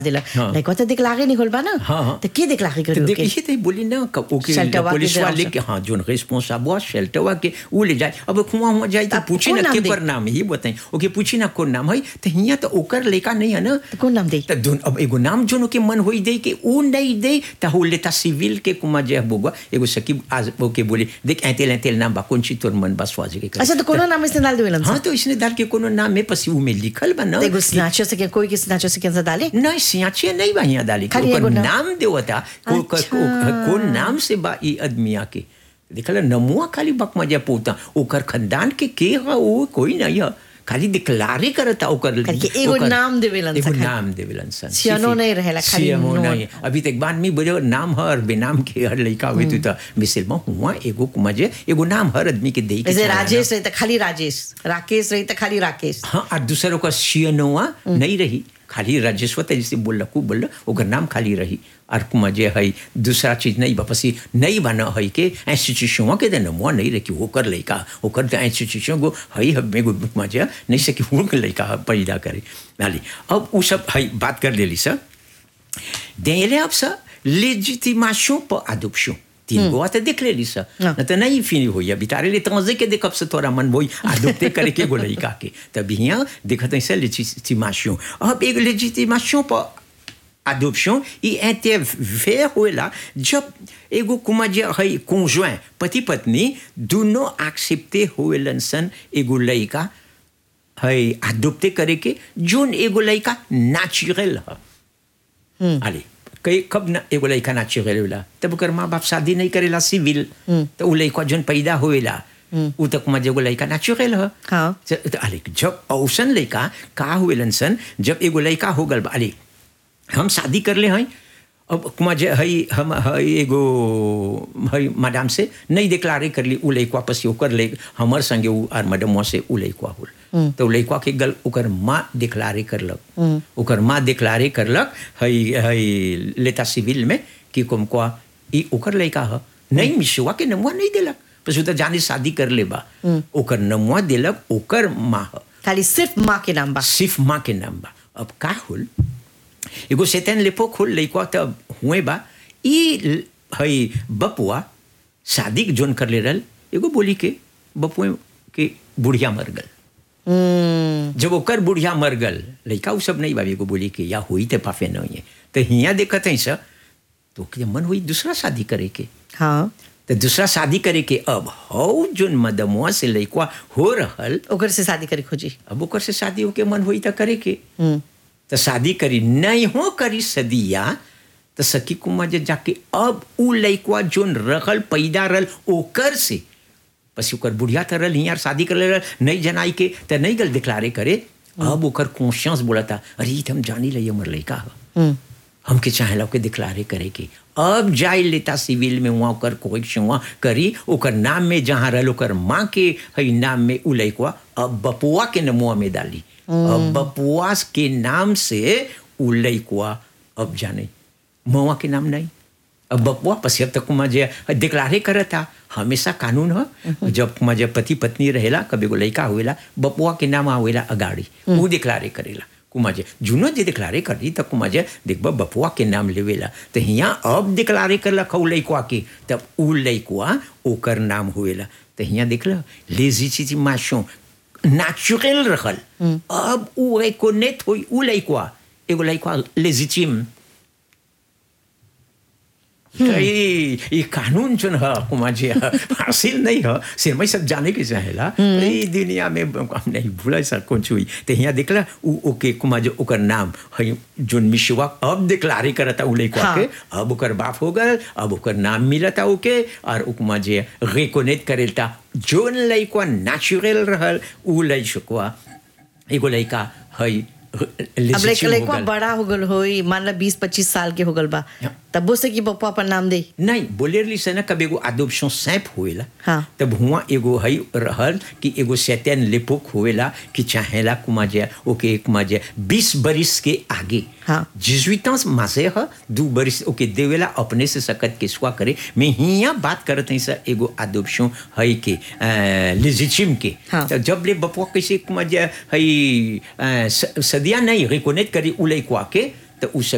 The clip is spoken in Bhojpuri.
दिला हाँ। लाइक तो दिखलागे नहीं खोल बा ना हाँ, हाँ। तो के दिखलागे तो करो देख के ये तो बोली ना कि ओके शेल्टर वाके पुलिस दे वाले आवश्यक। के हाँ जो रिस्पॉन्सिबल हुआ शेल्टर हुआ के वो ले जाए अब हुआ हुआ जाए तो अब पूछी कौन ना नाम के दे? पर नाम है ये बताएं ओके पूछी ना कौन नाम है तो हिया तो ओकर लेका नहीं है ना तो कौन नाम दे तो जोन अब एगो नाम जोन के मन होई दे के ऊ नहीं दे तो हो लेता सिविल के कुमा जे बोगा एगो सकीब आज ओके बोले देख ऐतेल ऐतेल नाम बा कौन ची तोर मन बस वाजे के करे। अच्छा तो कोनो नाम इसने डाल देवेलन हाँ तो इसने डाल के कोनो नाम में पसी ऊ में लिखल बा ना एगो स्नैचर से के कोई के स्नैचर से कैसे डाले नहीं सियाचे नहीं बा यहाँ डाली खाली ओकर एगो नाम? नाम देवता को, को, अच्छा। को, को नाम से बा ई आदमिया के देखल नमुआ खाली बक मजा पोता ओकर खानदान के के है वो कोई नहीं है खाली डिक्लारे करता ओकर खाली के एगो ओकर- नाम देवेलन एगो सा खाली। नाम देवेलन सन सियानो सिर्फ- नहीं रहेला, खाली सियानो नोट। नहीं अभी तक बाद में बोले नाम हर बेनाम के हर लड़का हुए तो त मिसल में हुआ एगो मजे एगो नाम हर आदमी के दे के जैसे चलाना। राजेश रही तो खाली राजेश राकेश रही तो खाली राकेश हाँ और दूसरों का सियनोआ नहीं रही खाली राजेश्वत जैसे बोल को बोल ओकर नाम खाली रही और कुमा जे है दूसरा चीज नहीं वापसी नहीं बना है के इंस्टीट्यूशन के देना मुआ नहीं रखी ओकर लड़का ओकर तो इंस्टीट्यूशन को है हमें को मजा नहीं सकी वो के लड़का पैदा करे नाली अब वो सब है बात कर लेली सर देले अब सर लेजिटिमेशन पर adoption तीन गो तो देख लेली सर हाँ। न तो नहीं फिनी हुई अभी तारे लिए तंजे के देखब से तोरा मन बोई आदुपते करे के गोलई का के तब यहाँ देखत ऐसे लेजिटिमेशन अब एक लेजिटिमेशन पर adoption il intervient होला जब एगो कुमा जे है conjoint पति पत्नी दोनों एक्सेप्टे होलन सन एगो लड़का है adopté करे के जोन एगो लड़का नेचुरल है अरे कई कब ना एगो लड़का नेचुरल होला तब ओकर माँ बाप शादी नहीं करेला सिविल तो उ लड़का जोन पैदा होएला उ तक में एगो लड़का नेचुरल है हाँ। ज- त- अरे जब औसन लड़का का हुएलन सन जब एगो लड़का हो गल बा- अरे हम शादी कर ले हैं अब कुमा जे हई हम हई एगो हई मैडम से नहीं डिक्लारे कर ली उ लड़का पसी ओकर ले हमर संगे उ आर मैडम से उ लड़का होल तो उ लड़का के गल ओकर माँ डिक्लारे करलक ओकर माँ डिक्लारे करलक हई हई लेता सिविल में कि कुमको ई ओकर लड़का ह नहीं मिसवा के नमुआ नहीं देलक बस उ तो जाने शादी कर ले बा ओकर नमुआ देलक ओकर माँ ह खाली सिर्फ माँ के नाम बा सिर्फ माँ के नाम बा अब का होल एगो सेतन लेपो खोल लइका तब हुए बा ई ल- हई बपुआ शादी के जोन कर ले रहल एगो बोली के बपुए के बुढ़िया मर गल हम्म, जब ओकर बुढ़िया मर गल लइका उ सब नहीं बा एगो बोली के या हुई ते पाफे नहीं है तो हिया देखत है सर तो ओके मन हुई दूसरा शादी करे के हाँ तो दूसरा शादी करे के अब हौ जोन मदमुआ से लइका हो रहल ओकर से शादी करे खोजी अब ओकर से शादी होके मन हुई तो करे के हम्म, तो शादी करी नहीं हो करी सदिया तो सखी कुमार जे जाके अब उ लइकवा जोन रहल पैदा रहल ओकर से पसी ओकर बुढ़िया तो रहल हियार शादी कर रहल नहीं जनाई के तो नहीं गल डिक्लारे करे अब ओकर कॉन्शियस बोलता अरे ई तो हम जानी लई हमर लइका ह हम्म, हमके चाहेला ओके डिक्लारे करे के अब जाए लेता सिविल में वहाँ ओकर कोइक्शन वहाँ करी ओकर नाम में जहाँ रहल ओकर माँ के हई नाम में उ लइकवा अब बपुआ के नमुआ में डाली अब बपुआ के नाम से उ लइकवा अब जाने मवा के नाम नहीं अब बपुआ पसी अब तक कुमा जे डिक्लारे करता हमेशा कानून ह जब कुमा जे पति पत्नी रहेला कभी एगो लइका हुएला बपुआ के नाम आवेला अगाड़ी उ डिक्लारे करेला कुमा जे जुनो जे डिक्लारे कर दी तब कुमा जे देखब बपुआ के नाम लेवेला तो हिया अब डिक्लारे करलक उ लइकवा के तब उ लइकवा ओकर नाम हुएला तो हिया देखल लेजिटिमेशन नेचुरल रहल अब उ रिकोनेट होई उ लइकवा एगो लइकवा लेजिटिम ये ये कानून जो है कुमार हासिल नहीं है सिर में सब जाने के चाहेला ये दुनिया में हम नहीं भूला सर कौन हुई तो यहाँ देखला उ ओके कुमार जो ओकर नाम है जो मिशवा अब डिक्लारे करता उ लइका हाँ। के अब ओकर बाप हो गल अब ओकर नाम मिलता ओके और उ कुमार जे रिकोनेट करेलता जोन लइका नेचुरल रहल उ लइकवा एगो लइका है अब लाइक legitimate हो लइकवा गल। बड़ा हो गल होई मान ला बीस पच्चीस साल के हो गल बा हाँ। तब वो से कि पप्पा अपन नाम दे नहीं बोले रही से ना कब एगो adoption सैप होएला हाँ। तब हुआ एगो हई रहल कि एगो सैतन लेपोक होएला कि चाहेला कुमा जे ओके कुमा जे बीस बरिस के आगे हाँ। जिजुइतांस मासे ह दू बरिस ओके देवेला अपने से सकत के स्वा करे मैं हिया बात करत हई सर एगो adoption हई के लेजिटिम के हाँ। तो जब ले बपुआ कैसे कुमा जे हई अ, स- सदिया नहीं रिकोनेट करी उ लइकवा के तो उ